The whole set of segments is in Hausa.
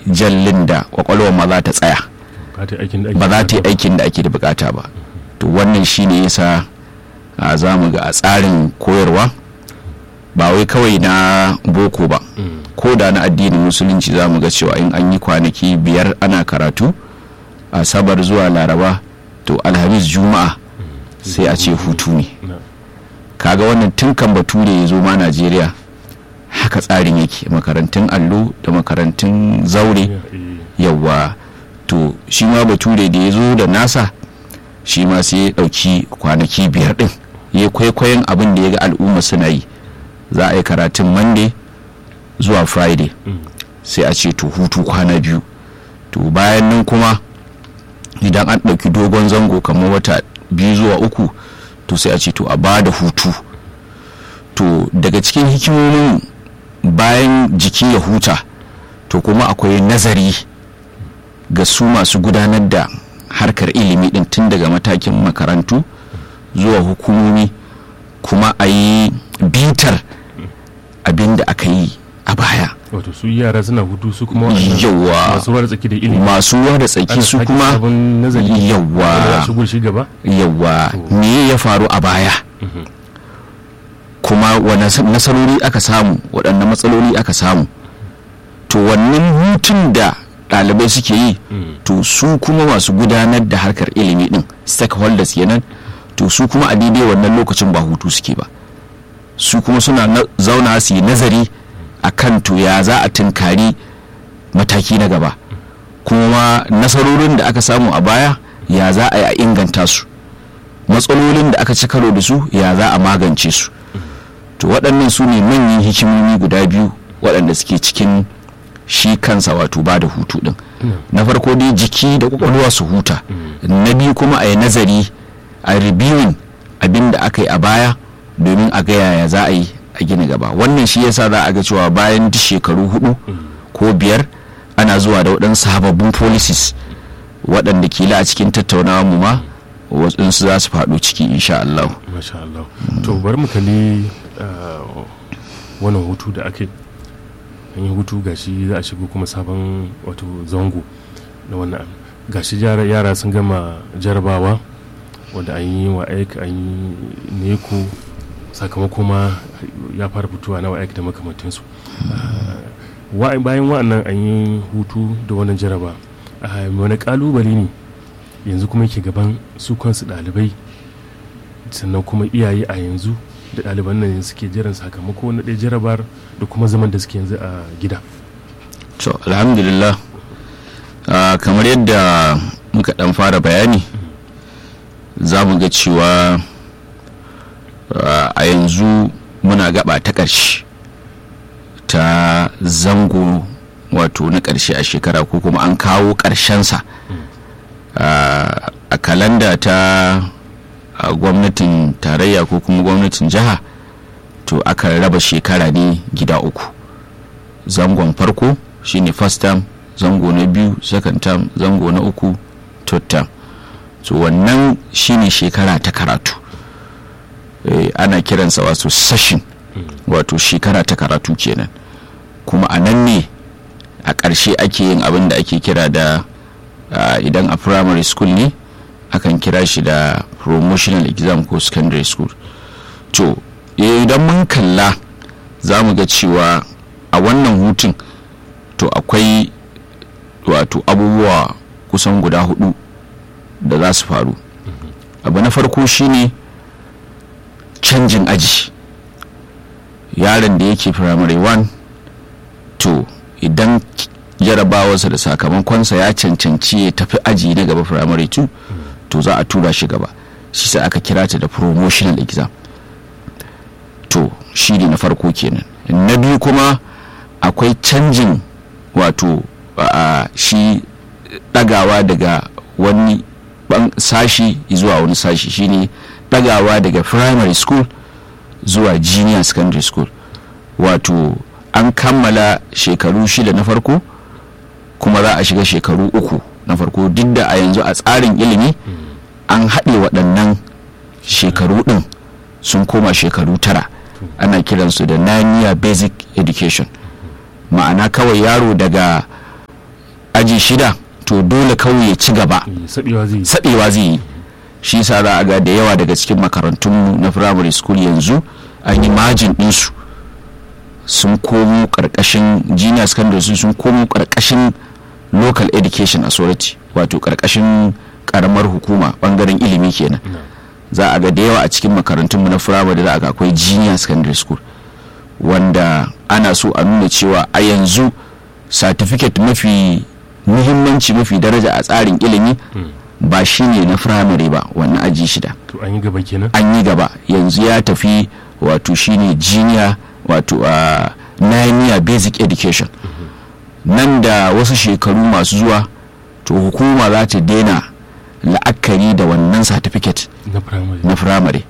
jallin da kwakwalwar ma za ta tsaya ba ta yi aikin da ake ba za ta yi bukata aikin da ake da bukata ba to wannan shine yasa a za mu ga a tsarin koyarwa ba wai kawai na boko ba Mm. ko da na addinin musulunci za mu ga cewa in an yi kwanaki biyar ana karatu asabar zuwa laraba to alhamis juma'a sai a ce hutu ne Na. kaga wannan tun kan bature ya zo ma najeriya haka tsarin yake makarantun allo da makarantun zaure Ya, eh, yawa to shi ma bature da ya zo da nasa shi ma sai ya ɗauki kwanaki biyar ɗin ya kwaikwayon abin da ya ga al'umma suna yi za a yi karatun monday zuwa friday mm. sai a ce to hutu kwana biyu to bayan nan kuma idan an ɗauki dogon zango kamar wata biyu zuwa uku to sai a ce to a ba da hutu to daga cikin hikimomin bayan jiki ya huta to kuma akwai nazari ga su masu gudanar da harkar ilimi din tun daga matakin makarantu zuwa hukumomi kuma a yi bitar abin da aka yi a baya wato su yara suna hutu su kuma waɗannan yawa masu ruwa da tsaki da ilimi masu ruwa da tsaki ana su sake kuma sabon nazari wanda za yawa a shigo shi gaba yawa To. me ya faru a baya Mhm. kuma wane s- nasarori aka samu waɗanne matsaloli aka samu to wannan hutun da ɗalibai suke yi Mm. to su kuma masu gudanar da harkar ilimi din stakeholders kenan to su kuma a daidai wannan lokacin ba hutu suke ba su kuma suna na- zauna su yi nazari a kan to ya za a tunkari mataki na gaba kuma nasarorin da aka samu a baya ya za a yi a inganta su matsalolin da aka ci karo da su ya za a magance su to waɗannan su ne manyan hikimomi guda biyu waɗanda suke cikin shi kansa wato ba da hutu ɗin na farko dai jiki da kwakwalwa su huta na biyu kuma a yi nazari a reviewing abin da aka yi a baya domin a ga yaya za a yi a gina gaba wannan shi yasa za a ga cewa bayan duk shekaru hudu ko biyar ana zuwa da waɗansu sababbin policies waɗanda kila a cikin tattaunawa mu ma waɗansu za su faɗo ciki insha Allah masha Allah to bari mu kalli ah, wannan hutu da ake an yi hutu gashi za a shigo kuma sabon wato zango na wannan gashi yara yara sun gama jarabawa wanda an yi wa aik an yi neko sakamako ma ya fara fitowa na wa aik da makamantansu Ah, wa- bayan wa'annan an yi hutu da wannan jaraba ah, wani kalubale ne yanzu kuma yake gaban su kansu ɗalibai sannan kuma iyaye a yanzu da ɗaliban nan suke jiran sakamako na ɗaya jarabar da kuma zaman da suke yanzu a gida to alhamdulillah ah, kamar yadda muka ɗan fara bayani za mu ga cewa ah, a yanzu muna gaba ta ƙarshe ta zango wato na ƙarshe a shekara ko kuma an kawo ƙarshensa Ah, a kalanda ta a gwamnatin tarayya ko kuma gwamnatin jiha to aka raba shekara ne gida uku zangon farko shine first term zango na biyu second term zango na uku third term so wannan shine shekara ta karatu eh, ana kiransa wato session wato shekara ta karatu kenan kuma a nan ne a ƙarshe ake yin abin da ake kira da ah, idan a primary school ne akan kira shi da promotional exam ko secondary school to eh, idan mun kalla za mu ga cewa a wannan hutun to akwai wato abubuwa kusan guda hudu da za su faru abu na farko shine canjin aji yaron da yake primary 1 to idan jarabawarsa da sakamakonsa ya cancanci ya tafi aji na gaba primary 2 to za a tura shi gaba shi sai aka kira ta da promotional exam to shi ne na farko kenan na biyu kuma akwai canjin wato a shi dagawa daga wani ban sashi zuwa wani sashi shine dagawa daga primary school zuwa junior secondary school wato an kammala shekaru shida na farko kuma za a shiga shekaru uku na farko duk da a yanzu a tsarin ilimi an haɗe waɗannan shekaru ɗin sun koma shekaru tara ana kiransu da nine year basic education ma'ana kawai yaro daga aji shida to dole kawai ya ci gaba saɓewa zai yi saɓewa zai yi shi sa za a ga da yawa daga cikin makarantunmu na primary school yanzu an yi majin ɗinsu sun komo ƙarƙashin junior secondary school sun komo ƙarƙashin local education authority wato ƙarƙashin ƙaramar hukuma ɓangaren ilimi kenan za a ga da yawa a cikin makarantunmu na firamare za a ga akwai junior secondary school wanda ana so a nuna cewa a yanzu certificate mafi muhimmanci mafi daraja a tsarin ilimi ba shi ne na firamare ba wannan aji shida to an yi gaba kenan an yi gaba yanzu ya tafi wato shine junior wato a nine year basic education nan da wasu shekaru masu zuwa to hukuma za ta daina la'akari da wannan certificate na primary na firamare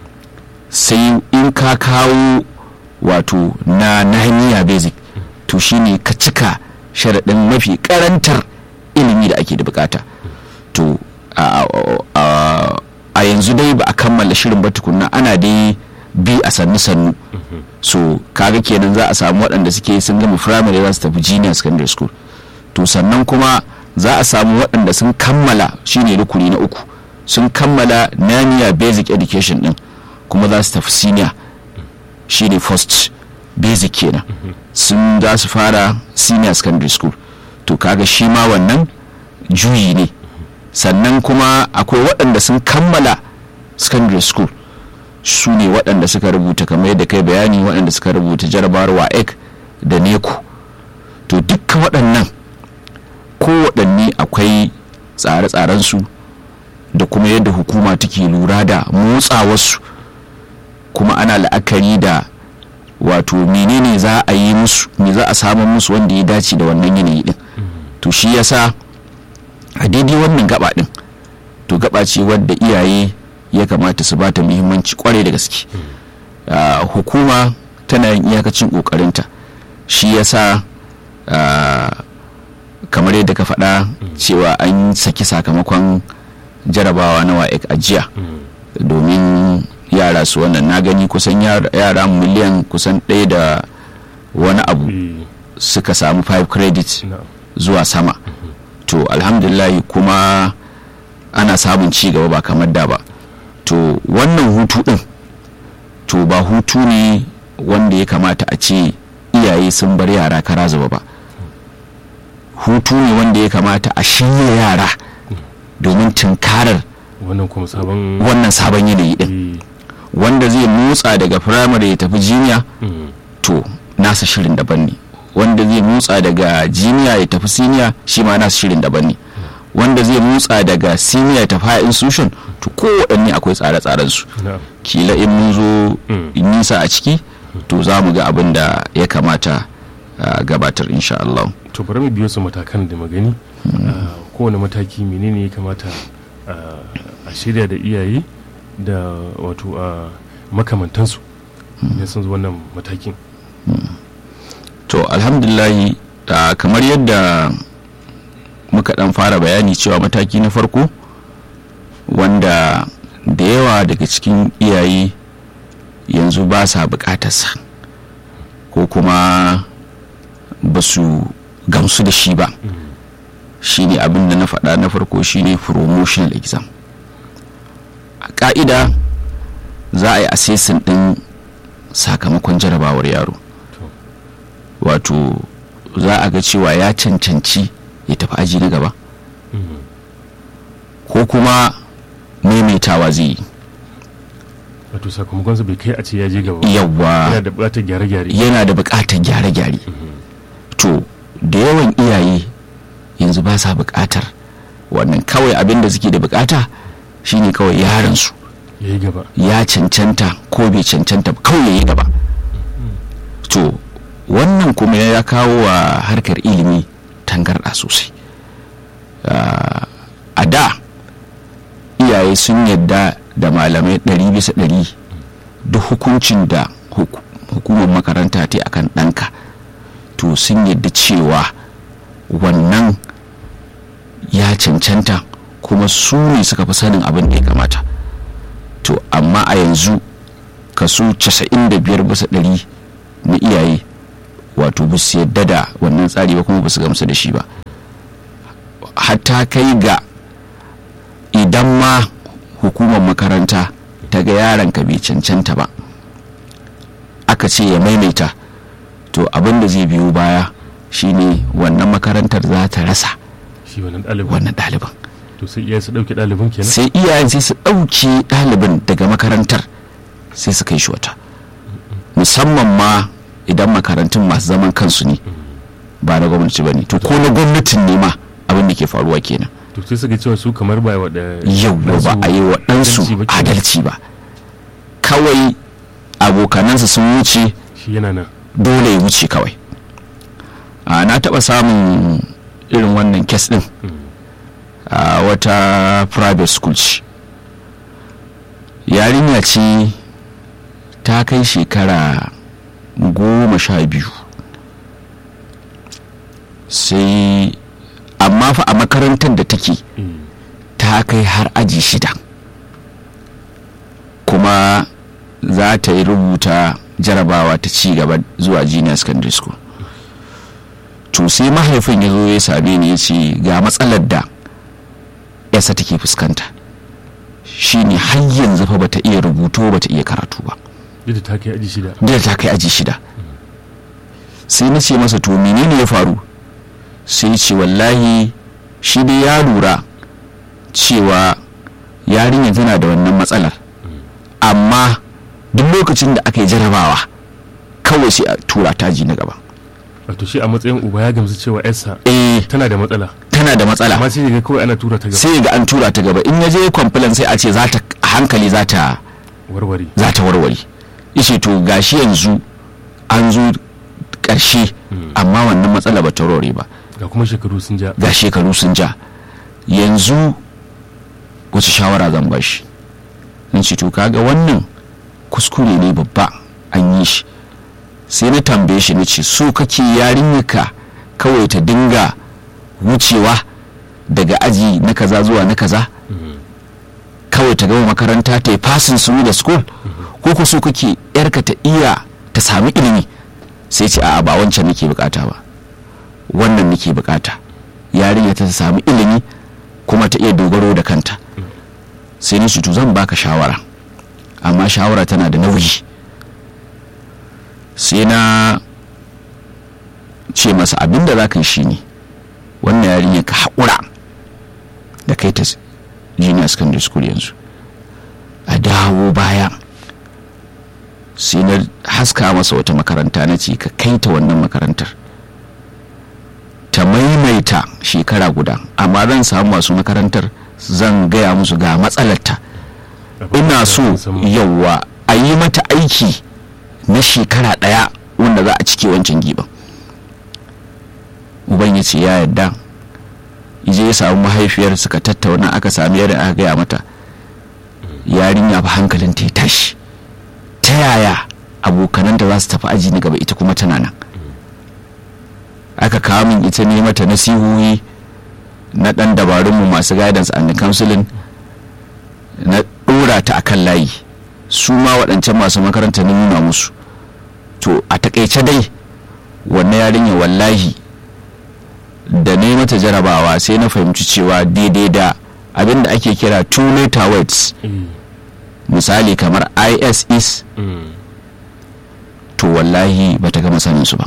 sai in ka kawo wato na nahaniya basic to shine ka cika sharaɗin mafi karantar ilimi da ake da bukata to a- a a yanzu dai ba a kammala shirin ba tukunna ana dai bi a sannu sannu so kaga kenan za a samu waɗanda suke sun gama firamare za su tafi junior secondary school to sannan kuma za a samu waɗanda sun kammala shine rukuni na uku sun kammala naniya basic education din kuma za su tafi senior shine first basic kenan sun za su fara senior secondary school to kaga shi ma wannan juyi ne sannan kuma akwai waɗanda sun kammala secondary school su ne waɗanda suka rubuta kamar yadda kai bayani waɗanda suka rubuta jarabawar waec da neco to dukkan waɗannan kowaɗanne akwai tsare-tsarensu da kuma yadda hukuma take lura da motsawarsu kuma ana la'akari da wato menene za a yi musu me za a samu musu wanda ya dace da wannan yanayi din to shi yasa a daidai wannan gaba din to gaba ce wadda iyaye ya kamata su bata muhimmanci kwarai da gaske Ah, hukuma tana yin iyakacin kokarinta shi yasa ah, kamar yadda ka faɗa cewa an saki sakamakon jarabawa na wa'ek a jiya domin yara su wannan na gani kusan yara yara miliyan kusan ɗaya da wani abu Eh, suka samu 5 credit na'am. zuwa sama to alhamdulillah kuma ana samun ci gaba ba kamar da ba to wannan hutu din to ba hutu ne wanda ya kamata a ce iyaye sun bar yara kara zuba ba hutu ne wanda ya kamata a shirya yara domin tunkarar wannan kuma sabon wannan sabon yanayi din Eh, wanda zai motsa daga firamare ya tafi jiniya mm, to nasa shirin daban ne wanda zai motsa daga jiniya ya tafi siniya shi ma nasa shirin daban ne wanda zai motsa daga siniya ya tafi higher institution to kowaɗanne akwai tsare-tsaren su na'am. kila in mun zo Mm. nisa a ciki to za mu ga abin da ya kamata a gabatar insha Allah to bari mu biyo su matakan da magani Ah, kowane mataki menene ya kamata ah, a shirya da iyaye da wato a makamantansu idan sun zo wannan matakin to alhamdulillahi ah, kamar yadda muka dan fara bayani cewa mataki na farko wanda da yawa daga cikin iyaye yanzu ba sa bukatarsa ko kuma ba su gamsu da shi ba shine abin da na faɗa na farko shine promotional exam a ƙa'ida za a yi assessing ɗin sakamakon jarabawar yaro wato za a ga cewa ya cancanci ya tafi aji na gaba Mm, ko kuma maimaitawa zai yi wato sakamakon su bai kai a ce ya je gaba ba. yawa yana da buƙatar gyare-gyare yana da buƙatar gyare-gyare to da yawan iyaye yanzu ba sa buƙatar wannan kawai abin da suke da buƙata shine kawai yaransu ya yi gaba ya cancanta ko bai cancanta ba kawai ya yi gaba to wannan kuma ya kawo wa harkar ilimi tangarɗa sosai Ah, a da iyaye sun yadda da malamai ɗari bisa ɗari duk hukuncin da huk- hukumar makaranta ta yi akan ɗanka to sun yadda cewa wannan ya cancanta kuma su ne suka fi sanin abin da ya kamata to amma a yanzu kaso 95 bisa ɗari na iyaye wato ba su yadda da wannan tsari ba kuma ba su gamsu da shi ba hatta kai ga idan ma hukumar makaranta ta ga yaron ka bai cancanta ba aka ce ya maimaita to abin da zai biyo baya shine wannan makarantar za ta rasa shi wannan ɗalibin wannan ɗaliban to sai iyaye su ɗauke ɗalibin kenan sai iyayen sai su ɗauki ɗalibin daga makarantar sai su kai shi wata musamman ma idan makarantun masu zaman kansu ne ba na gwamnati ba ne to ko na gwamnatin ne ma abin da ke faruwa kenan to sai suka cewa su kamar ba wa da yau ba a yi wa ɗansu adalci ba kawai abokanansa sun wuce shi yana nan dole ya wuce kawai a na taɓa samun irin wannan kes ɗin a wata private school ce yarinya ce ta kai shekara goma sha biyu sai amma fa a makarantar da take ta kai har aji shida kuma za ta yi rubuta jarabawa ta ci gaba zuwa junior secondary school to sai mahaifin ya zo ya same ni ya ce ga matsalar da yasa take fuskanta shine har yanzu fa bata iya rubutu bata iya karatu ba yadda ta kai aji shida da ta kai aji shida sai na ce masa to menene ya faru sai ce wallahi shi dai ya lura cewa yarinya tana da wannan matsalar amma duk lokacin da aka yi jarabawa kawai sai a tura taji na gaba wato shi a matsayin uba ya gamsu cewa yarsa eh tana da matsala tana da matsala amma sai ga kawai ana tura ta gaba sai ga an tura ta gaba in ya je complain sai a ce za ta a hankali za ta warware za ta warware ishe to gashi yanzu an zo ƙarshe amma wannan matsala ba ta warware ba ga kuma shekaru sun ja ga shekaru sun ja yanzu wace shawara zan ba shi in ce to kaga wannan kuskure ne babba an yi shi sai na tambaye shi na ce so kake yarinyarka kawai ta dinga wucewa daga aji na kaza zuwa na kaza kawai ta gama makaranta ta yi fasin su da school ko ku so kake yarka ta iya ta sami ilimi sai ce a'a ba wancan nake bukata ba wannan nake bukata yarinya ta samu ilimi kuma ta iya dogaro da kanta sai ni to zan baka shawara amma shawara tana da nauyi sai na ce masa abinda za ka yi shine wannan yarinya ka haƙura da kai ta junior secondary school yanzu a dawo baya sai na haska masa wata makaranta na ce ka kai ta wannan makarantar ta maimaita shekara guda amma zan samu masu makarantar zan gaya musu ga matsalarta ina so yauwa a yi mata aiki na shekara ɗaya wanda za a cike wancan giban uban ya ce ya yarda ije ya samu mahaifiyar suka tattauna aka sami yadda aka gaya mata yarinya fa hankalin ta tashi ta yaya abokananta za su tafi aji na gaba ita kuma tana nan aka kawo min ita ne mata nasihohi na dan dabarunmu masu guidance and counseling na dora ta akan layi su ma waɗancan masu makaranta na nuna musu to a takaice dai wannan yarinya wallahi da ne mata jarabawa sai na fahimci cewa daidai da abin da ake kira two letter words misali kamar is is to wallahi bata gama sanin su ba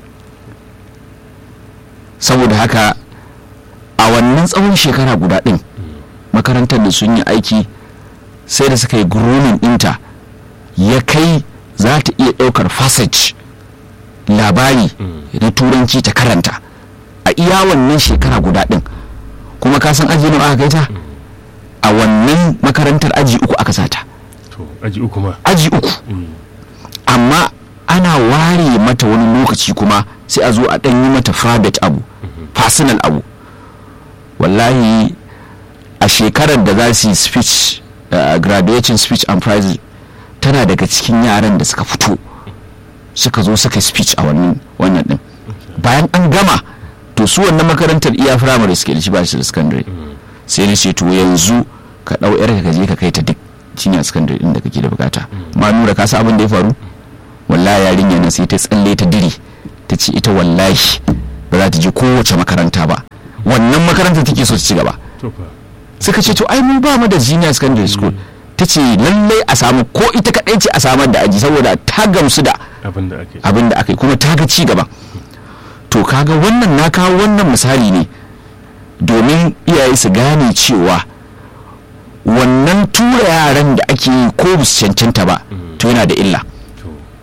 saboda haka a wannan tsawon shekara guda ɗin makarantar da sun yi aiki sai da suka yi grooming ɗinta ya kai za ta iya ɗaukar passage labari na turanci ta karanta a iya wannan shekara guda ɗin kuma ka san aji nawa aka kai ta a wannan makarantar aji uku aka sata to aji uku ma aji uku amma ana ware mata wani lokaci kuma sai a zo a ɗan yi mata private abu personal abu wallahi a shekarar da za su yi speech uh, graduation speech and prize tana daga cikin yaran da suka fito suka zo suka speech a wannan wannan din bayan an gama to su wannan makarantar iya firamare suke da shi ba shi da secondary sai na ce to yanzu ka ɗau yar ka je ka kai ta duk cinya secondary din da kake da bukata ma nura ka san abin da ya faru wallahi yarinya na sai ta tsalle ta diri ta ce ita wallahi ba za ta je kowace makaranta ba wannan makarantar take so ta ci gaba to fa suka ce to ai mun ba mu da junior secondary school ta ce lallai a samu ko ita kaɗai ce a samar da aji saboda ta gamsu da abin da ake abin da aka yi kuma ta ga ci gaba to kaga wannan na kawo wannan misali ne domin iyaye su gane cewa wannan tura yaran da ake yi ko ba su cancanta ba to yana da illa to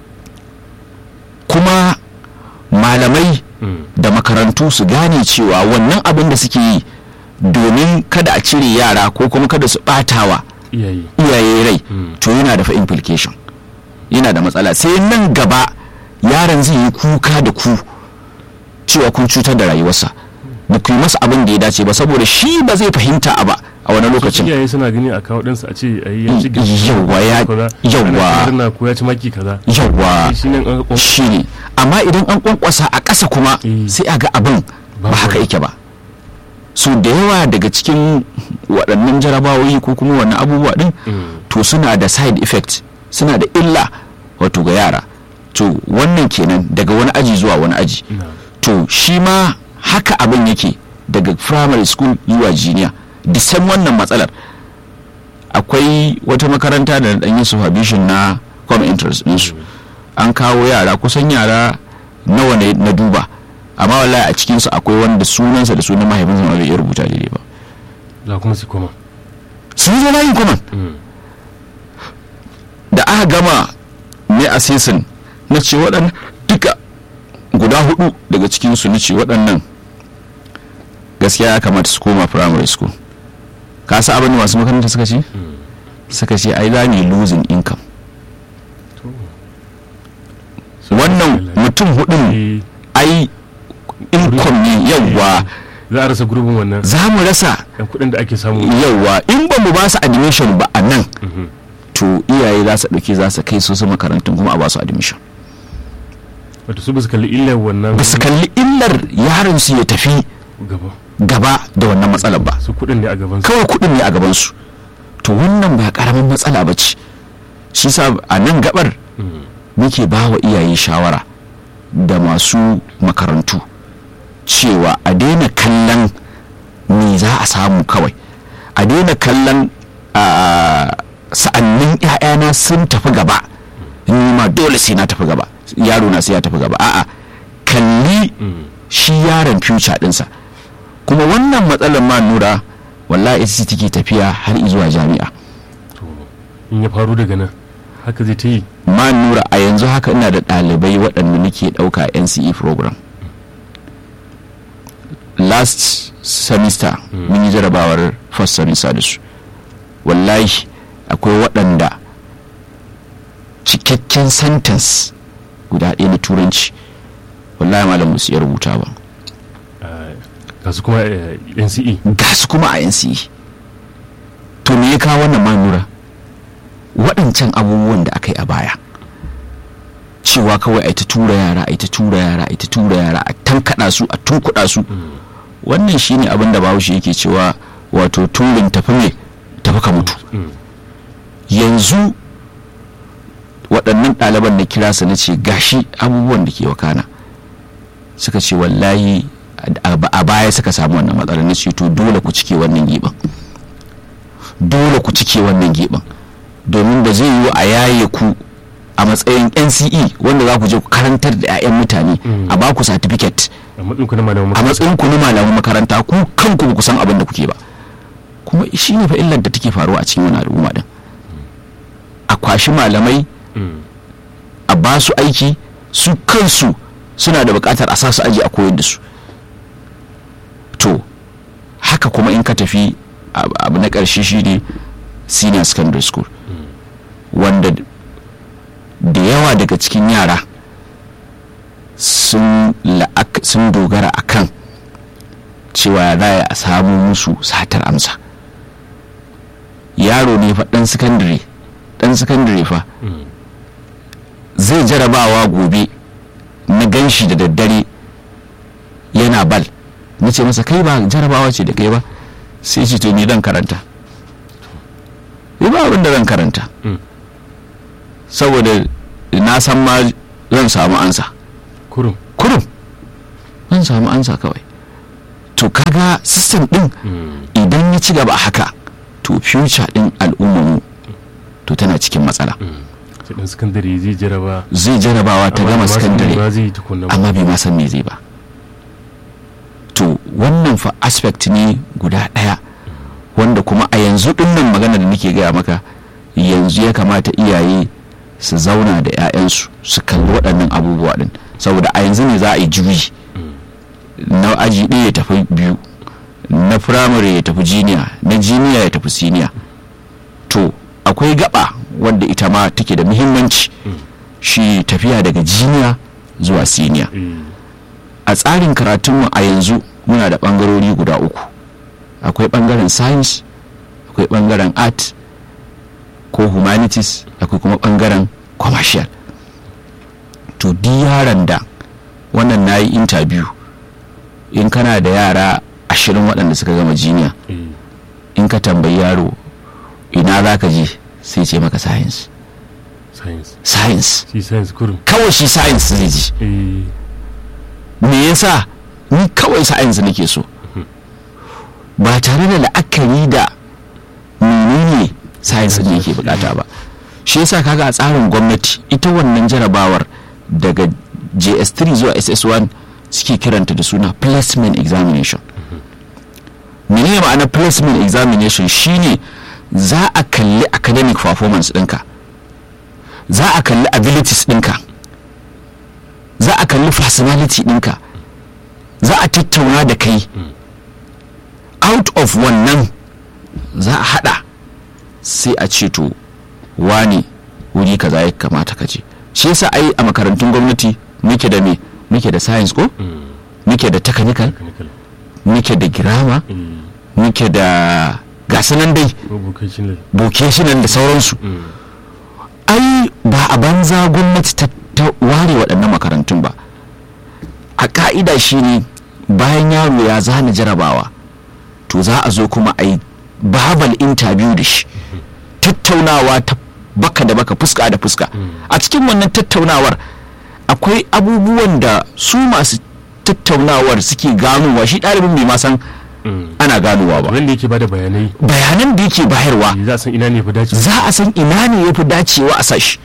kuma malamai mm, da makarantu su gane cewa wannan abin da suke yi domin kada a cire yara ko kuma kada su batawa iyaye iyaye rai Mm. to yana da fa implication yana da matsala sai nan gaba yaron zai yi kuka da ku cewa kun cutar da rayuwarsa ba ku yi masa abin da ya dace ba saboda shi ba zai fahimta a ba a wani lokacin iyaye suna gani a kawo ɗansa a ce a yi ya ci Yawwa, ya- yawwa. na ko ya ci maki kaza yawa shi ne an ƙwan- shi ne amma idan an kwankwasa a ƙasa kuma Eh. sai a ga abin ba Babu haka wani. yake ba so da yawa daga cikin waɗannan jarabawoyi ko kuma wannan abubuwa ɗin Mm, to suna da side effect suna da illa wato ga yara to wannan kenan daga wani aji zuwa wani aji na to shi ma haka abin yake daga primary school zuwa junior the same wannan matsalar akwai wata makaranta da na ɗanyi supervision na common interest ɗinsu an kawo yara kusan yara nawa ne na duba amma wallahi a cikinsu akwai wanda sunansa da sunan mahaifinsa ma bai iya rubuta daidai ba za kuma su koma sun zo layin common Mm, da aka gama ne a season na ce waɗannan duka guda hudu daga cikinsu na ce waɗannan gaskiya ya kamata su koma primary school ka sa abin da masu makaranta suka ce mm, suka ce ai za ne losing income to wannan mutum hudun Eh, ai income ne yawwa za a rasa gurbin wannan za mu rasa yan kuɗin da ake samu yawwa in ba mu ba su admission ba a nan Mhm. to iyaye za su ɗauki za su kai su su makarantun kuma a ba su admission wato su ba su kalli illar wannan ba su kalli illar yaron su ya tafi gaba gaba da wannan matsalar ba su kuɗin ne a gaban su kawai kuɗin ne a gabansu to wannan ba ƙaramin matsala ba ce shi sa a nan gabar Mm, muke ba wa iyaye shawara da masu makarantu cewa a daina kallon me za a samu kawai a daina kallon a sa'annin 'ya'yana sun tafi gaba ni ma dole sai na tafi gaba yaro na sai ya tafi gaba a'a kalli mm, shi yaron future ɗinsa kuma wannan matsalar ma nura wallahi ita ce take tafiya har zuwa jami'a to in ya faru daga nan haka zai ta yi ma nura a yanzu haka ina da ɗalibai waɗanda nake ɗauka nce program last semester mun yi jarabawar first semester da su wallahi akwai waɗanda cikakken sentence guda ɗaya na turanci wallahi malam musu iya rubuta ba ga su kuma eh, nce ga su kuma a nce to me ya kawo wannan manura waɗancan abubuwan da aka yi a baya cewa kawai a ta tura yara a ta tura yara a ta tura yara a tankaɗa su a tunkuɗa su wannan shine abin da bahaushe yake cewa wato turin tafi me tafi ka mutu Mm, yanzu waɗannan ɗaliban na kira su na ce gashi abubuwan da ke wakana suka ce wallahi a a baya suka samu wannan matsalar na ce to dole ku cike wannan giɓin dole ku cike wannan giɓin domin ba zai yiwu a yaye ku a matsayin nce wanda za ku je ku karantar da 'ya'yan mutane Mm. a ba ku certificate a matsayin ku na malamin a makaranta. matsayin ku na malaman makaranta ku kanku ba ku san abin da kuke ba kuma shi ne fa illar da take faruwa a cikin wani al'umma din a kwashi malamai Mm, a ba su aiki su kansu suna da buƙatar a sa su aji a koyar da su to haka kuma in ka tafi ab- abu na ƙarshe shine senior secondary school wanda da yawa daga cikin yara sun la'ak- sun dogara a kan cewa za a samu musu satar amsa yaro ne fa ɗan sakandare ɗan sakandare fa mm, zai jarabawa gobe na ganshi da daddare yana bal na ce masa kai ba jarabawa ce da kai ba sai ce to ni dan karanta ni ba abin da zan karanta mm. saboda na san ma zan samu ansa kurum kurum zan samu ansa kawai to kaga system din Mm. idan ya ci gaba a haka to future din al'ummarmu to tana cikin matsala sai dan sakandare zai jaraba zai jarabawa ta amma gama ba san me sakandare ba zai yi tukunna ba amma bai ma san me zai ba to wannan fa aspect ne guda ɗaya wanda kuma a yanzu dinnan magana da nake gaya maka yanzu ya kamata iyaye su zauna da 'ya'yansu su kalli waɗannan abubuwa din saboda a yanzu ne za a yi juyi na aji ɗaya ya tafi biyu na firamare ya tafi jiniya na jiniya ya tafi siniya to akwai gaba wanda ita ma take da muhimmanci shi tafiya daga jiniya zuwa siniya Eh, a tsarin karatunmu a yanzu muna da ɓangarori guda uku akwai ɓangaren science akwai ɓangaren art ko humanities akwai kuma ɓangaren commercial to duk yaran da wannan na yi interview in kana da yara ashirin waɗanda suka gama jiniya eh, in ka tambayi yaro ina za ka je sai ce maka science science science shi science kurum kawai shi science zai ji eh, me yasa ni kawai science nake so ba tare da la'akari da menene science ne yake bukata ba shi yasa kaga a tsarin gwamnati ita wannan jarabawar daga js3 zuwa ss1 suke kiranta da suna placement examination menene ma'ana placement examination shine za a kalli academic performance ɗinka za a kalli abilities ɗinka za a kalli personality ɗinka za a tattauna da kai out of wannan za a hada sai a ce to wani wuri kaza ya kamata ka je shi yasa ai a makarantun gwamnati muke da me muke da science ko mm, muke da technical mechanical muke da grammar eh, muke da gasanan dai ko vocational vocational da sauransu mm, ai ba a banza gwamnati ta, ta ware waɗannan makarantun ba a ka'ida shine bayan yaro ya zana jarabawa to za a zo kuma a yi babal interview da shi tattaunawa ta baka da baka fuska da fuska a cikin wannan tattaunawar akwai abubuwan da su masu tattaunawar suke ganowa shi ɗalibin bai ma san mm. ana ganowa ba wanda yake bada bayanai bayanan da yake bayarwa eh, za a san ina ne fi dace za a san ina ne ya fi dacewa a sashi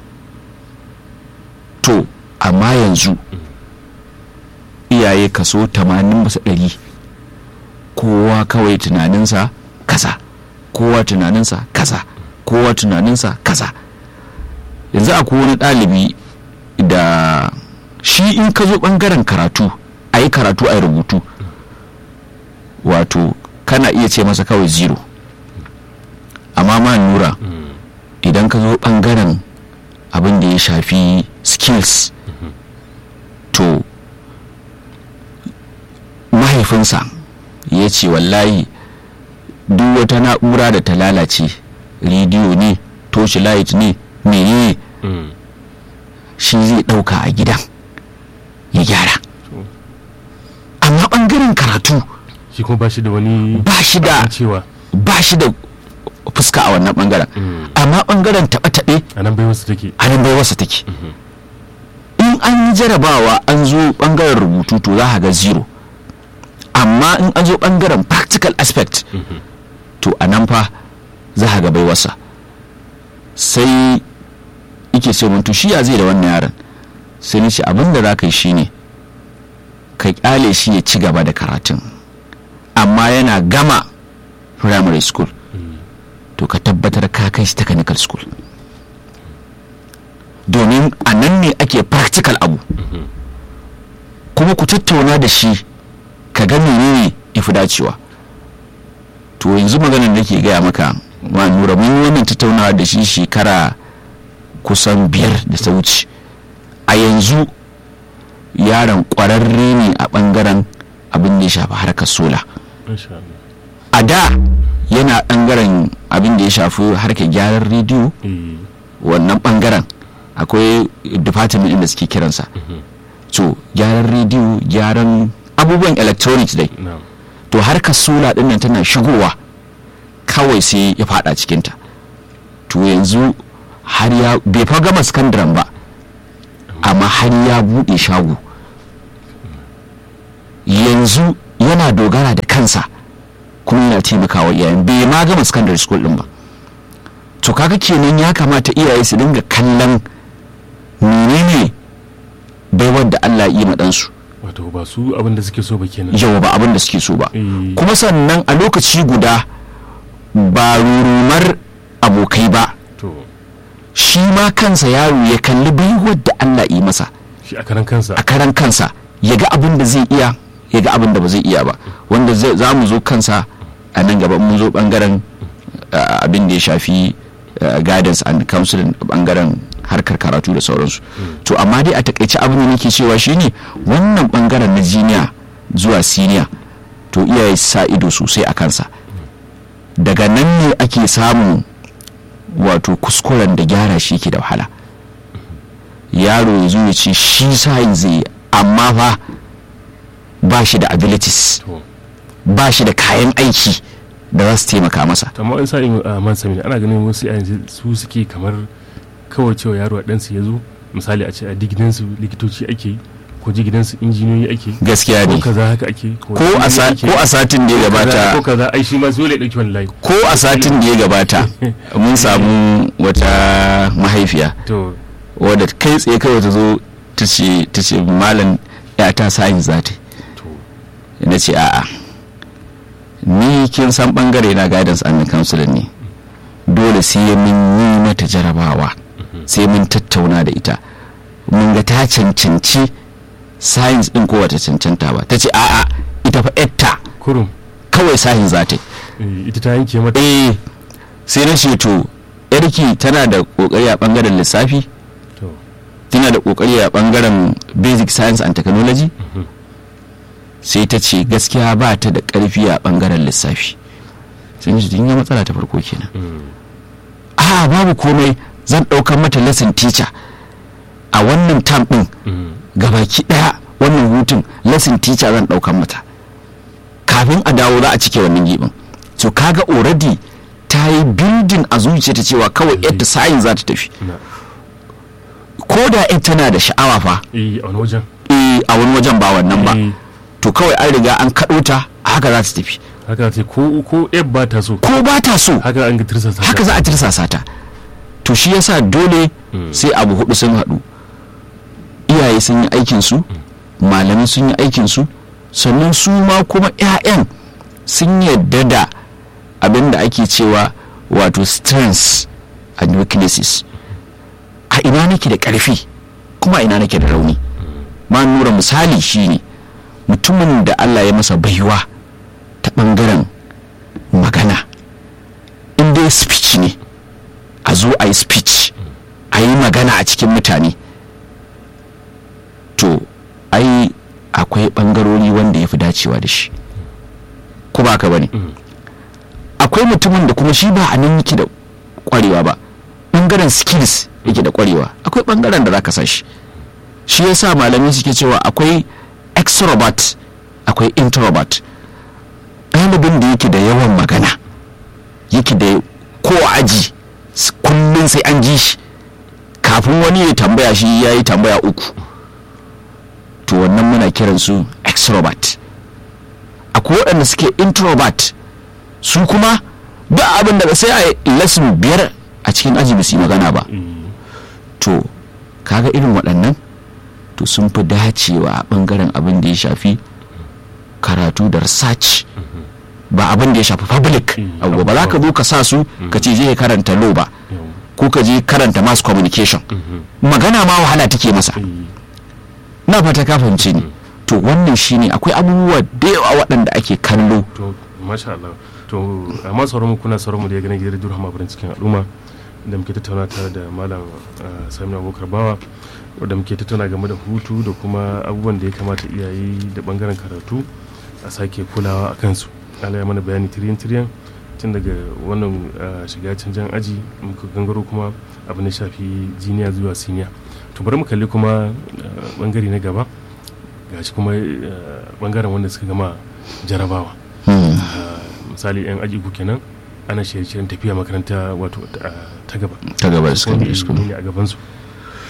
to amma yanzu iyaye kaso 80 bisa ɗari kowa kawai tunaninsa kaza kowa tunaninsa kaza kowa tunaninsa kaza yanzu akwai wani ɗalibi da shi in ka zo ɓangaren karatu a yi karatu a yi rubutu wato kana iya ce masa kawai zero amma ma nura Mm, idan ka zo ɓangaren abin da ya shafi skills to mahaifinsa ya ce wallahi duk wata na'ura da ta lalace rediyo ne torchlight ne menene mm, shi zai ɗauka a gidan ya gyara to, amma ɓangaren karatu shi kuma ba shi da wani ba shi da cewa ba shi da fuska a wannan ɓangaren mm, amma ɓangaren taɓe-taɓe a nan bai wasu take a nan bai wasa take in an yi jarabawa an zo bangaren rubutu to za a ga zero amma in an zo bangaren practical aspect to a nan fa za a ga bai wasa sai ike ce mun to shi ya zai da wannan yaron sai ni ce abin da za ka yi shine ka kyale shi ya ci gaba da karatun amma yana gama primary school to ka tabbatar ka kai shi technical school domin a nan ne ake practical abu kuma ku tattauna da shi ka ga menene ya fi dacewa to yanzu maganar da ke gaya maka ma nura mun yi wannan tattaunawa da shi shekara kusan biyar da ta wuce a yanzu yaron kwararre ne a bangaren abin da ya shafi harkar sola Masha Allah. a da yana bangaren abin da ya shafi harkar gyaran rediyo Eh, wannan bangaren akwai department da suke kiransa so gyaran rediyo gyaran abubuwan electronics dai na'am. to harkar sola din nan tana shigowa kawai sai ya fada cikinta to yanzu har ya bai fa gama sakandaren ba amma har ya bude shago yanzu yana dogara da kansa kuma yana taimakawa iyayen bai ma gama secondary school din ba to kaga kenan ya kamata iyaye su dinga kallon menene baiwar da Allah ya yi ma ɗansu wato ba su abin da suke so ba kenan yau ba abin da suke so ba Eh, kuma sannan a lokaci guda ba rurumar abokai ba to shi ma kansa yaro ya kalli baiwar da Allah yi masa shi a karan kansa a karan kansa ya ga abin da zai iya ya ga abin da ba zai iya ba wanda zai- za mu zo kansa a nan gaba mun zo bangaren uh, abin da ya shafi uh, guidance and counseling a bangaren harkar karatu da sauransu to amma dai a takaice abin da nake cewa shine wannan bangaren na jiniya zuwa siniya to iyaye su sa ido sosai a kansa daga nan ne ake samun wato kuskuren da gyara shi ke da wahala yaro ya zo ya ce shi sa'in zai yi, amma fa ba shi da abilities to ba shi da kayan aiki da za su taimaka masa amma in sa'in a man sami ana ganin wasu yayin su suke kamar kawai cewa yaro a ɗansu ya zo misali a ce a gidansu likitoci ake yi ko ji gidansu injiniyoyi ake yi gaskiya ko ne kaza haka ake ko a sa- ake ko a satin da ya ko gabata kaza ai shi ma dole ya ɗauki wani layi ko a satin da ya gabata mun samu wata mahaifiya to wadda kai tsaye kawai ta zo ta ce ta ce malam ya ta sa'in za ta to yi." na ce a'a ni kin san bangare na guidance and counseling ne dole sai mun yi mata jarabawa sai mun tattauna da ita mun ga ta cancanci science din ko wata cancanta ba ta ce a'a ita fa etta kurum kawai science za ta yi eh, ita ta yanke mata eh sai na ce to yarki tana da kokari a bangaren lissafi to tana da kokari a bangaren basic science and technology sai ta ce gaskiya ba ta da karfi a bangaren lissafi sai ni kin ga matsala ta farko kenan mm, a babu komai zan ɗaukar mata lesson teacher a wannan tam ɗin mm, gabaki ɗaya wannan hutun lesson teacher zan ɗaukar mata kafin a dawo za a cike wannan gibin so kaga already ta yi building a zuciya ta cewa kawai yadda science za ta tafi na ko da ita tana da sha'awa fa eh a wani wajen eh, a wani wajen ba wannan ba Eh, to kawai an riga an kaɗo ta haka za ta tafi haka ce ko ko eb ba ta so ko ba ta so haka an ga tirsa sa haka za a tirsasa ta to shi yasa dole sai abu hudu sun haɗu iyaye sun yi aikinsu malamai sun yi aikinsu sannan su ma kuma 'ya'yan sun yadda da abin da ake cewa wato strengths and weaknesses a ina nake da ƙarfi kuma a ina nake da rauni ma nura misali shine mutumin da allah ya masa baiwa ta ɓangaren magana in dai speech ne a zo a yi speech a yi magana a cikin mutane to ai akwai ɓangarori wanda ya fi dacewa da shi ko ba ka bane akwai mutumin da kuma shi ba a nan yake da kwarewa ba ɓangaren skills yake da kwarewa akwai ɓangaren da za ka sa shi shi yasa malamai suke cewa akwai extrovert akwai introvert ɗalibin da yake da yawan magana yake da ko a aji s- kullum sai an ji shi kafin wani ya tambaya shi ya yi tambaya uku to wannan muna kiran su extrovert akwai waɗanda suke introvert su kuma ba abin da sai a yi lesson biyar a cikin aji ba su yi magana ba to kaga irin waɗannan to sun fi dacewa a ɓangaren abin da ya shafi karatu da research ba abin da ya shafi public Mm, abu ba za ka zo ka sa su ka ce je ka karanta law ba ko ka je karanta mass communication magana ma wahala take masa na fata ka fahimce ni to wannan shine akwai abubuwa da yawa waɗanda ake kallo to masha Allah to amma sauran mu kuna sauran mu da ya gane gidan Durham Abrin cikin al'umma da muke tattauna tare da malam ah, Sami Abubakar Bawa da muke tattauna game da hutu da kuma abubuwan da ya kamata iyaye da bangaren karatu a sake kulawa a kansu Allah ya mana bayani tiriyan tiriyan tun daga wannan ah, shiga canjan aji muka gangaro kuma abin da shafi jiniya zuwa siniya to bari mu kalli kuma ah, bangare na gaba gashi kuma ah, bangaren wanda suka gama jarabawa Hmm. misali yan aji uku kenan ana shirye-shiryen tafiya makaranta wato ta ta gaba ta gaba da wanda secondary school ne a gabansu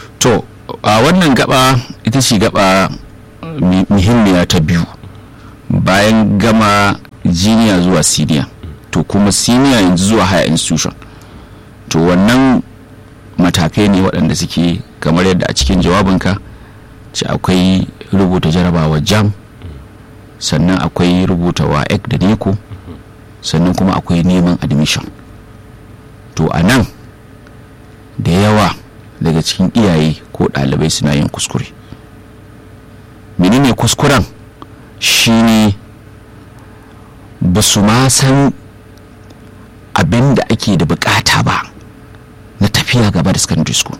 to a wannan gaba ita ce gaba mi- muhimmiya ta biyu bayan gama jiniya zuwa senior to kuma senior yanzu zuwa higher institution to wannan matakai ne waɗanda suke kamar yadda a cikin jawabinka ce akwai rubuta jarabawa jam sannan akwai rubuta wa ek da neko sannan kuma akwai neman admission to a nan da yawa daga cikin iyaye ko ɗalibai suna yin kuskure menene kuskuren shine ba su ma san abin da ake da bukata ba na tafiya gaba da secondary school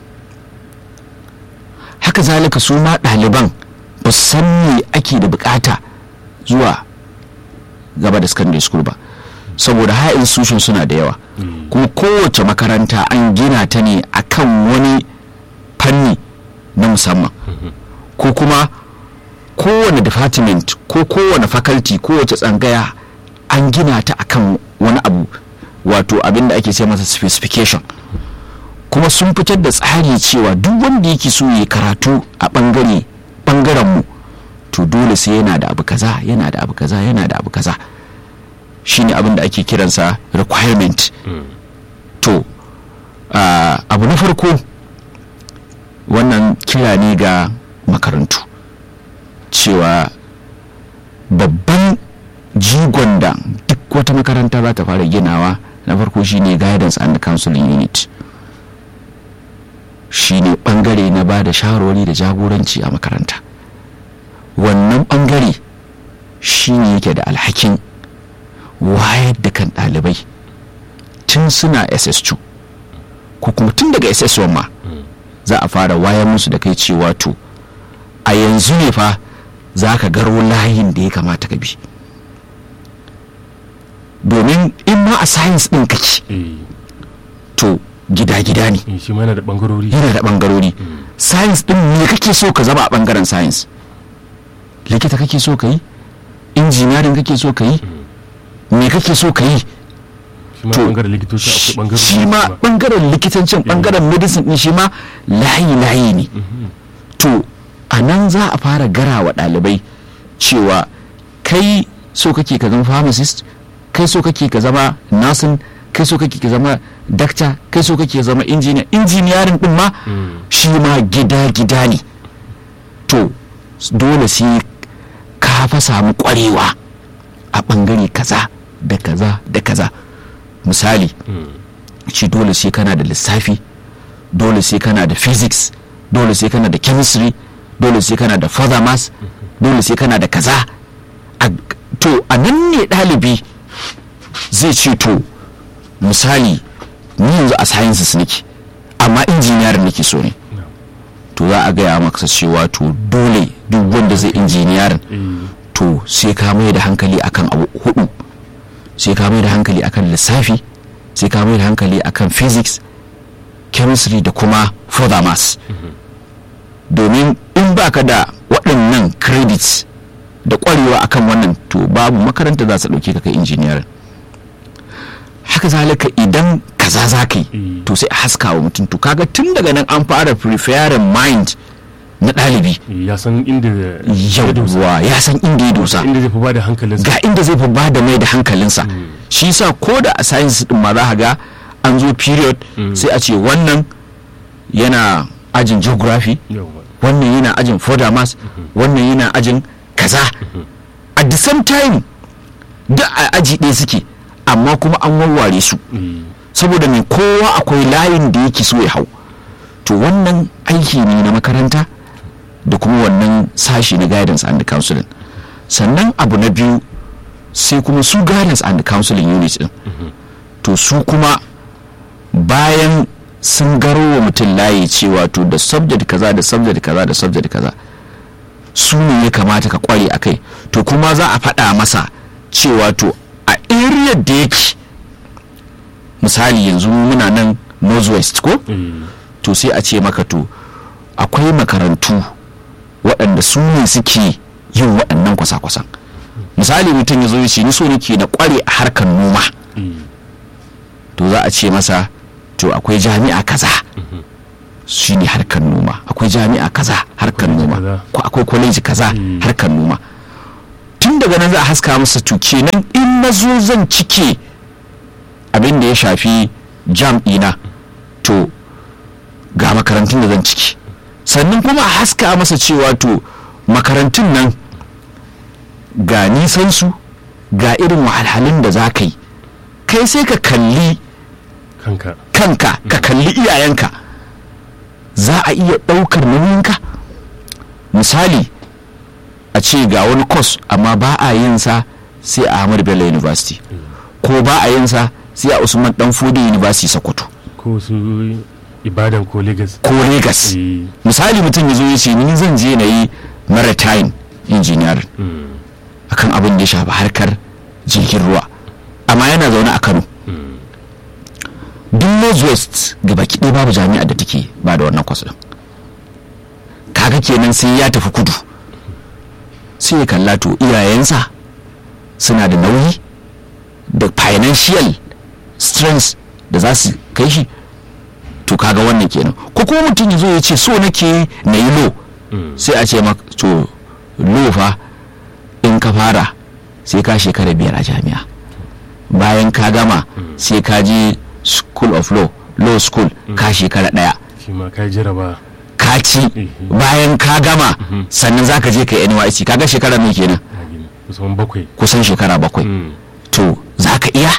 haka zalika su ma ɗaliban ba su san me ake da bukata zuwa gaba da secondary school ba saboda high institution suna da yawa kuma kowace makaranta an gina ta ne akan wani fanni na musamman ko kuma kowane department ko kowane faculty kowace tsangaya an gina ta akan wani abu wato abin da ake ce masa specification kuma sun fitar da tsari cewa duk wanda yake so ya karatu a bangare bangaren mu to dole sai yana da abu kaza yana da abu kaza yana da abu kaza shine abin da ake kiransa requirement to uh, abu na farko wannan kira ne ga makarantu cewa babban jigon da duk wata makaranta za ta fara ginawa na farko shine guidance and counseling unit shine bangare na ba da shawarwari da jagoranci a makaranta wannan bangare shine yake da alhakin wayar da kan ɗalibai tun suna ss2 ko kuma tun daga ss1 ma za a fara wayar musu da kai cewa to a yanzu ne fa za ka garo layin da ya kamata ka bi domin in ma a science ɗin kake to gida-gida ne shi ma yana da bangarori yana da bangarori science ɗin me kake so ka zama a bangaren science likita kake so ka yi injiniyarin kake so ka yi me kake so ka yi shi ma bangaren likitoci akwai bangarori shi ma bangaren likitancin bangaren medicine din shi ma layi-layi ne to a nan za a fara gara wa ɗalibai cewa kai so kake ka zama pharmacist kai so kake ka zama nursing kai so kake ka zama doctor kai so kake zama engineer engineering din ma shi ma gida-gida ne to dole sai ka fa samu kwarewa a bangare kaza da kaza da kaza misali ci dole sai kana da lissafi dole sai kana da physics dole sai kana da chemistry dole sai kana da further maths dole sai kana da kaza to a nan ne ɗalibi zai ce to misali ni yanzu a sciences nake amma injiniyar nake so ne to za a gaya maka cewa to dole duk wanda zai injiniyarin to sai ka mai da hankali akan abu hudu sai ka mai da hankali akan lissafi sai ka mai da hankali akan physics chemistry da kuma further maths domin in baka da waɗannan credits da ƙwarewa akan wannan to babu makaranta za su ɗauke ka kai injiniyar haka zalika idan kaza za ka yi to sai a haska wa mutum to kaga tun daga nan an fara preferring mind na ɗalibi ya san inda yawwa ya san inda ya dosa inda zai fi bada hankalinsa ga inda zai fi ba da mai da hankalinsa shi sa ko da a science din ma za ga an zo period sai a ce wannan yana ajin geography wannan yana ajin further maths wannan yana ajin kaza at the same time da a aji ɗaya suke amma kuma an warware su saboda mai kowa akwai layin da yake so ya hau to wannan aiki ne na makaranta da kuma wannan sashi na guidance and counseling sannan abu na biyu sai kuma su guidance and counseling unit din to su kuma bayan sun garo wa mutum layi cewa to da subject kaza da subject kaza da subject kaza su ne ya kamata ka kware a kai to kuma za a faɗa masa cewa to a area da yake misali yanzu muna nan northwest ko to sai a ce maka to akwai makarantu waɗanda su ne suke yin waɗannan kwasa-kwasan misali mutum ya zo ya ce ni so nake na kware a harkar noma to za a ce masa to akwai jami'a kaza shi ne harkar noma akwai jami'a kaza harkar noma ko akwai kwaleji kaza harkar noma tun daga nan za a haska masa to kenan in na zo zan cike abin da ya shafi jam ɗina to ga makarantun da zan ciki sannan kuma a haska masa cewa to makarantun nan ga nisansu ga irin wahalhalun da za ka yi kai sai ka kalli kanka kanka ka kalli iyayenka za a iya ɗaukar nauyinka misali a ce ga wani kos amma ba a yin sa sai a Ahmadu Bello University ko ba a yin sa sai a Usman Danfodi University Sokoto ko su ibadan ko lagos ko Lagos Eh, misali mutum ya zo ya ce ni zan je na yi maritime engineering mm, akan abin da ya shafi harkar jirgin ruwa amma yana zaune a Kano mm, duk northwest gaba ɗaya babu jami'a da take ba da wannan kwas ɗin kaga kenan sai ya tafi kudu sai ya kalla to iyayensa suna da nauyi da financial strength da za su kai shi to kaga wannan kenan ko kuma mutum ya zo ya ce so nake na yi lo mm. sai a ce maka to lo fa in ka fara sai ka shekara biyar a jami'a bayan ka gama sai ka je school of law law school ka shekara daya shi ma kai jaraba ka ci Mhm. bayan ka gama sannan za ka je ka yi NYC kaga shekara mai kenan na gini kusan bakwai kusan shekara bakwai Mm, to za ka iya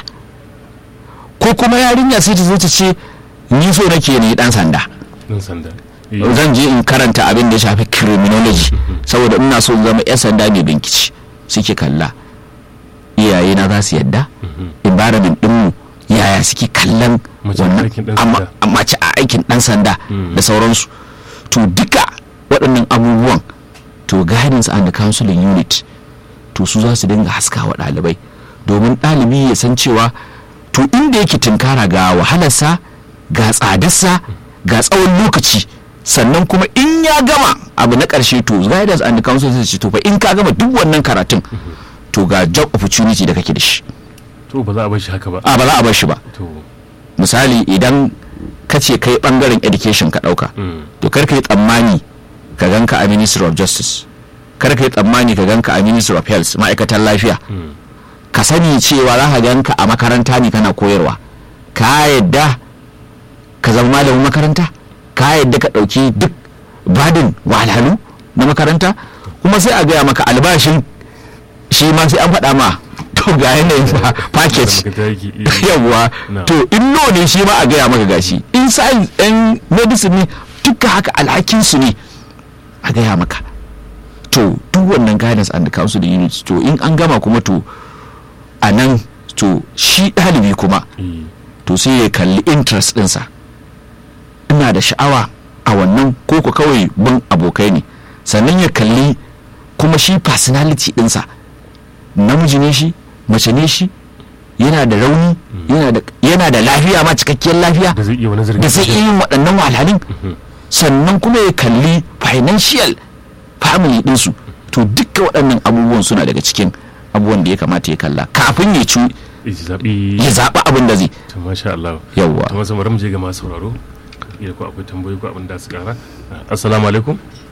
ko kuma yarinya sai ta zo ta ce ni so nake ne dan sanda ɗan sanda Eh, zan je in karanta abin da ya shafi criminology saboda ina so in zama 'yan sanda mai binkici suke kalla iyaye na za su yadda environment dinmu yaya suke kallon Mace a wannan aikin ɗan amma- sanda. a mace a aikin dan sanda Mm. da sauransu to duka waɗannan abubuwan to guidance and counseling unit to su za su dinga haska wa ɗalibai domin ɗalibi ya san cewa to inda yake tunkara ga wahalarsa ga tsadarsa ga tsawon lokaci sannan kuma in ya gama abu na ƙarshe to guidance and counseling sai ce to fa in ka gama duk wannan karatun to ga job opportunity da kake da shi to ba za a bar shi haka ba a ba za a bar shi ba to misali idan ka ce kai bangaren education ka ɗauka mm, to kar ka yi tsammani ka ganka a ministry of justice kar ka yi tsammani ka ganka a ministry of health ma'aikatan lafiya mm, ka sani cewa za ka ganka a makaranta ne kana koyarwa ka yadda ka zama malamin makaranta ka yadda ka ɗauki duk badin wahalhalu na makaranta kuma sai a gaya maka albashin shi ma sai an faɗa ma to ga yanayin fa- package da makaranta yake, eh, yawwa No. to in no ne shi ma a gaya maka gashi in science in medicine ne duka haka alhakin su ne a gaya maka to duk wannan guidance and counsel units to in an gama kuma to a nan to shi ɗalibi kuma eh, to sai ya kalli interest ɗinsa ina da sha'awa a wannan koko kawai bin abokai ne sannan ya kalli kuma shi personality ɗinsa namiji ne shi mace ne shi yana da rauni yana da- yana da lafiya ma cikakkiyar lafiya da zai iya wani zargi da zai iya yin waɗannan wahalhalun sannan kuma ya kalli financial family ɗinsu to duka waɗannan abubuwan suna daga cikin abubuwan da ya kamata ya kalla kafin ya ci Eh, zaɓi ya zaɓi abin da zai to masha Allah yawwa to masu bari mu je ga masu sauraro iya ko akwai tambayoyi ko abin da su kara assalamu alaikum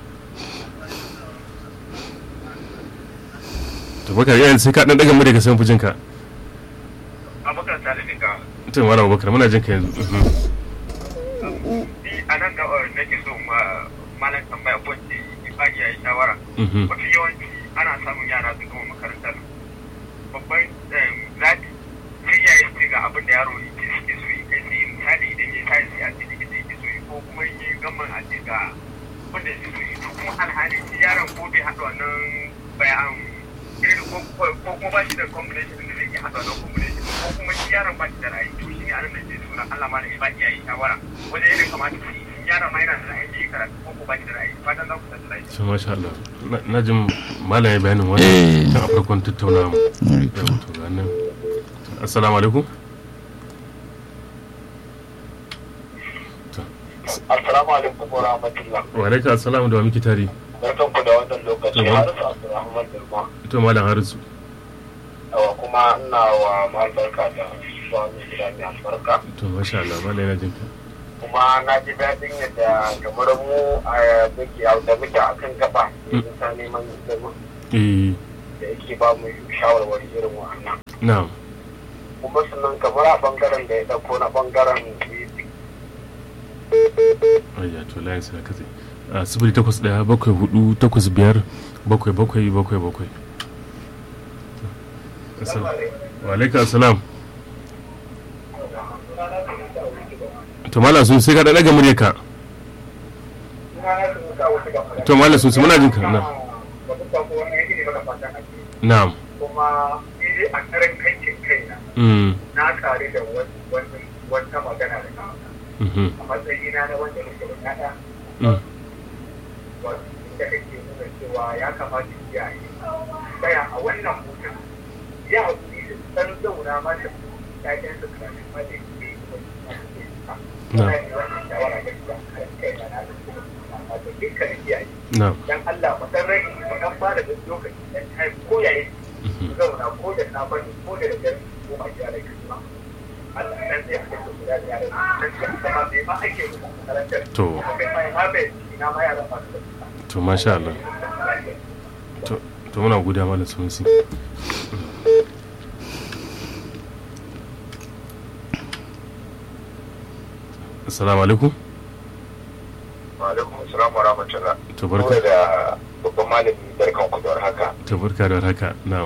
to bakar yayin sai ka dan daga mu daga san fujin ka abokan talibin ka to malam bakar muna jin ka yanzu Mhm. ni a nan ga nake so ma malam tambaya ko ce ifani ya yi shawara Mhm. mafi yawanci ana samun yara su gama makarantar babban zaɓi sai ya yi ga abin da yaro yake suke so yi kai sai misali idan ya tashi sai a ce likita yake so yi ko kuma in yi gamman a ce ga wanda yake so yi to kuma alhali shi yaron ko bai haɗa wannan bayan irin ko ko- ko kuma ba shi da combination din da zai iya haɗa wannan combination ko kuma shi yaron ba shi da ra'ayi to shi ne anan da ke so na Allah ma da ba iyaye shawara wajen irin kamata su yi in yaron ma yana da ra'ayi da ya karatu ko ko ba shi da ra'ayi fatan za ku san ra'ayi to masha Allah Na- na jin malam ya bayanin Eh. wannan tun a farkon tattaunawa mu Yau, to ga nan assalamu alaikum Assalamu alaikum wa rahmatullah. wa alaikum assalamu da wa miki tare Barkan ku da wannan lokaci. Yawwa. Harisu Abdulrahman Dirma. to malam harisu Yawa kuma ina wa mal barka da zuwa mai gida mai albarka. to masha Allah malam yana jin ka Kuma na ji daɗin yadda kamar mu a muke da muke a kan gaba. Yanzu ta neman girma. eh da yake ba mu shawarwari irin wannan na'am kuma sannan kamar a bangaren da ya dauko na bangaren music ayya to layin sai katse a sifili takwas ɗaya bakwai hudu takwas biyar bakwai bakwai bakwai bakwai Assalamu- wa alaikum assalam to malam sun sai ka ɗaɗa ga muryarka to malam sun muna jin ka na'am na'am kuma ni dai a karan kankin kaina Mm, na kare da wani wata magana da na mhm, a matsayina na wanda nake da ƴaƴa mm, wato inda kake nuna cewa ya kamata iyaye tsaya a wannan hutun ya haƙuri da san zauna ma da ƴaƴan su kafin ma da ke yi kuma su ma su ke yi ba. Na. Ina yi wannan shawara gaskiya a kan kaina na da kuma wato dukkanin iyaye na'am dan Allah mu san rai mu dan ba da lokaci dan time ko yayi mhm. su zauna ko da safe ne ko da dare ko ma gyara kuma Allah dan zai aka su guda da yaran dan sai kuma bai ma ake musu a makarantar To. kuma kai ma ma bai ina ma yaran ba su da to masha Allah to to muna godiya malam sunusi assalamu alaikum alaikum assalam wa rahmatullah to barka da babban malami barkan ku da haka to barka da haka na'am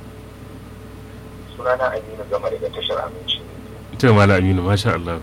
sunana Aminu Gama daga tashar Aminci to malam aminu masha Allah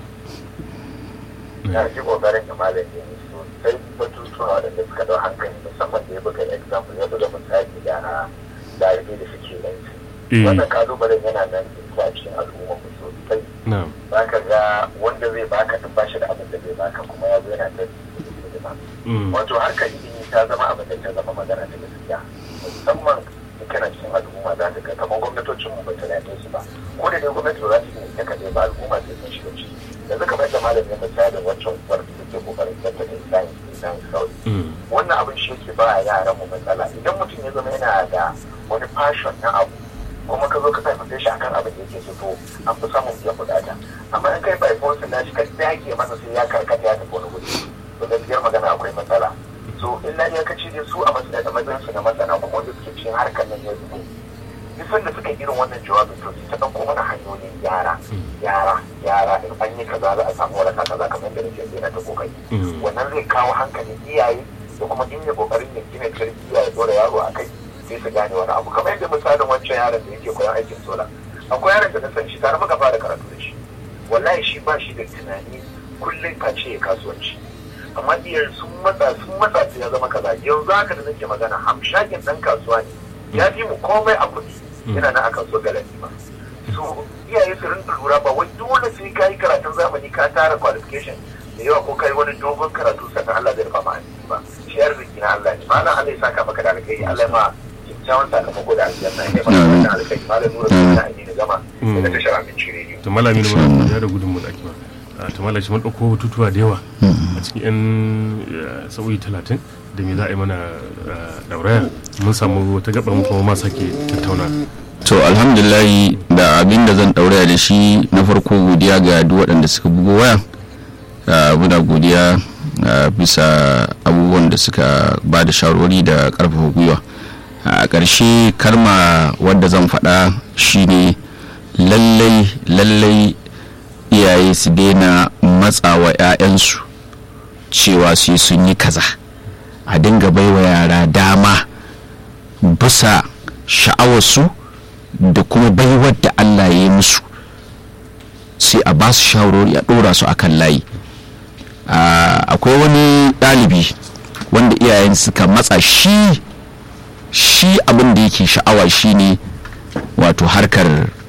na ji kokarin da malami ne sosai batutuwa da suka dau hankali musamman da ya buga example ya buga misali da dalibai da suke yanzu eh wannan kalubalen yana nan a cikin al'umma mu sosai na'am zaka ga wanda zai baka duk bashi da abin da zai baka kuma ya zo yana da hidima mm, wato harkar ilimi ta zama abin da ta zama magana ta gaskiya musamman in kana cikin al'umma za ka ga kamar gwamnatocin mu ba ta lafiya su ba ko da dai gwamnati ba za su yi ta kaɗai ba al'umma sai sun shiga ciki yanzu kamar da malamin misalin wancan uwar da ke kokarin zata da science science kawai mm, wannan abin shi yake ba yaran mu matsala idan mutum ya zama yana da wani passion na abu kuma ka zo ka fahimta shi akan abin da yake so to an fi samun biyan bukata amma in kai by force na shi ka dage masa sai ya karkata ya tafi wani wuri to gaskiyar magana akwai matsala so illa iyakaci dai su a matsayin matsayin su na masana kuma wanda suke cikin harkar nan ya zubo duk sanda suka yi irin wannan jawabin to su ta ɗauko mana hanyoyin gyara gyara gyara in an yi kaza za a samu waraka kaza kamar yadda nake sai na ta kokari mm, wannan zai kawo hankalin iyaye da kuma in ya kokarin ya gina tarbiyya ya dora yaro a kai sai su gane wani abu kamar yadda misalin wancan yaron da yake koyon aikin sola akwai yaron da na san shi tare muka fara karatu da shi wallahi shi ba shi da tunani kullum ka ce kasuwanci amma iyayen sun matsa sun matsa su ya zama kaza yanzu haka da nake magana hamshakin dan kasuwa ne ya fi mu komai a kuɗi yana nan a kasuwar galadi ba so iyaye su rinka lura ba wai dole sai ka yi karatun zamani ka tara qualification da yawa ko kai wani dogon karatu sannan Allah zai rufa ma asiri ba shi arziki na Allah ne malam Allah ya saka maka da alkhairi Allah ya ma kyakkyawan sakamako da aljanna ya maka Amin. da alkhairi malam nura da na aini da gama daga tashar abinci rediyo to malam aminu muna godiya da gudunmu da ake ba a to malam shi mun ɗauko batutuwa da yawa a cikin yan eh, sa'o'i talatin da me za a yi mana eh, dauraya mun samu wata gaba mu kuma ma sake tattauna to alhamdulillahi da abin da zan ɗauraya da shi na farko godiya ga duk waɗanda suka bugo waya Ah, muna godiya ah, bisa abubuwan da suka ba da shawarwari da ƙarfafa gwiwa a ƙarshe karma wadda zan faɗa shine lallai lallai iyaye su daina matsawa 'ya'yansu cewa su yi sun yi kaza a dinga baiwa yara dama bisa sha'awarsu da kuma baiwar da Allah ya yi musu sai a ba su shawarwari a ɗora su akan layi Ah, akwai wani ɗalibi wanda iyayen suka matsa shi shi abin da yake sha'awa shine wato harkar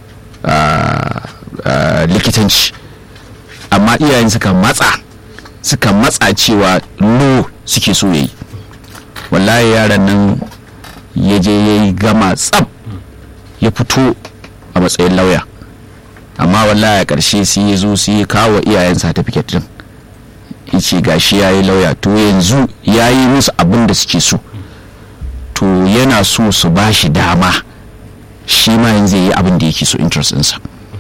ah, ah, likitanci amma iyayen suka matsa suka matsa cewa no suke so yayi wallahi yaran nan ya je ya yi gama tsab ya fito a matsayin lauya amma wallahi a ƙarshe sai ya zo sai ya kawo iyayen certificate din yace gashi ya yi lauya to yanzu ya yi musu abin da suke so to yana so su ba shi dama shi ma yanzu ya yi abin da yake so interest ɗinsa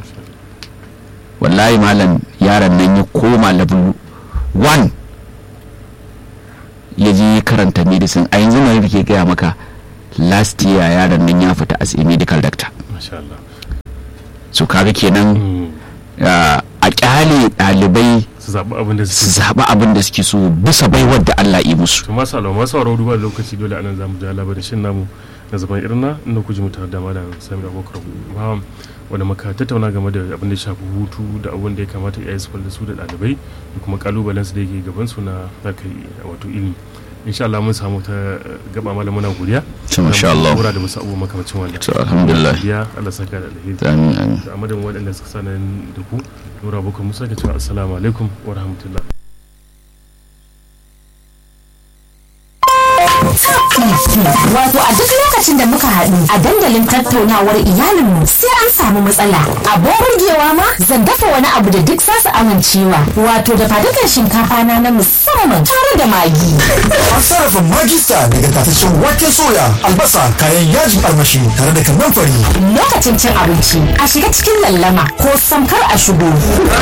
wallahi malam yaron nan ya koma level 1 ya je ya karanta medicine a yanzu mai ke gaya maka last year yaron nan ya fita as a medical doctor masha Allah so kaga kenan Mm. ah, a kyale ɗalibai su zaɓi abin da su suke zaɓi abin da suke so bisa baiwar da Allah yi musu to masu alamu masu sauraro duba da lokaci dole anan zamu ja labarin shin namu na zaban irna inda ku ji mu tare da malam Sami Abubakar Bawan wanda muka tattauna game da abin da ya shafi hutu da abin da ya kamata iyaye su kula da su da ɗalibai da kuma kalubalen su da yake gaban su na harkar wato ilimi insha Allah mun samu ta eh, gaba malam muna godiya To, masha Allah. Mura da wasu abubuwa makamacin wannan to alhamdulillah ya Allah saka da alheri amin amin da amadin waɗanda suka sanar da ku nura bukar musa ke cewa assalamu alaikum wa rahmatullah Wato a duk lokacin da muka haɗu a dandalin tattaunawar iyalinmu sai an samu matsala. Abin burgewa ma zan dafa wani abu da duk za su amincewa. Wato da fadukan shinkafa na na musamman tare da magi. An sarrafa magista daga tataccen waken soya, albasa, kayan yajin armashi tare da kannan fari. Lokacin cin abinci a shiga cikin lallama ko samkar a shigo.